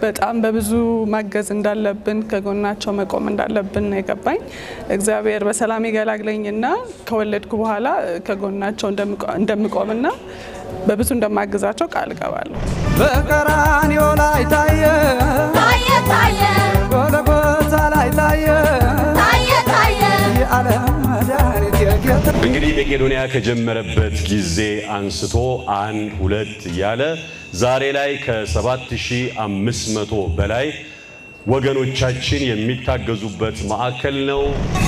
በጣም በብዙ ማገዝ እንዳለብን ከጎናቸው መቆም እንዳለብን ነው የገባኝ። እግዚአብሔር በሰላም ይገላግለኝና ከወለድኩ በኋላ ከጎናቸው እንደምቆምና በብዙ እንደማግዛቸው ቃል እገባለሁ። በቀራንዮ ላይ ታየ ታየ ታየ ጎልጎታ ላይ ታየ ታየ ታየ የዓለም መድኃኒት የጌታ እንግዲህ መቄዶንያ ከጀመረበት ጊዜ አንስቶ አንድ ሁለት እያለ ዛሬ ላይ ከ7500 በላይ ወገኖቻችን የሚታገዙበት ማዕከል ነው።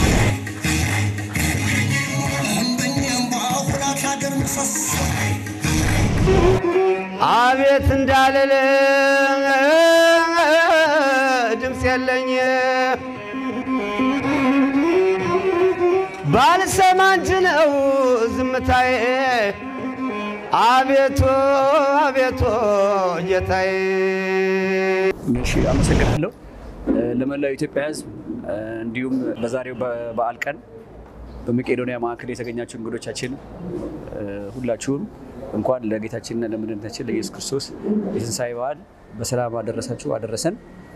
አቤት እንዳልል ድምፅ የለኝ ባልሰማ እንጂ ነው ዝምታዬ። አቤቱ አቤቱ ጌታዬ እሺ አመሰግናለሁ። ለመላው ኢትዮጵያ ሕዝብ እንዲሁም በዛሬው በበዓል ቀን በመቄዶንያ ማዕከል የተገኛችሁ እንግዶቻችን ሁላችሁም እንኳን ለጌታችንና ለመድኃኒታችን ለኢየሱስ ክርስቶስ የትንሣኤ በዓል በሰላም አደረሳችሁ አደረሰን።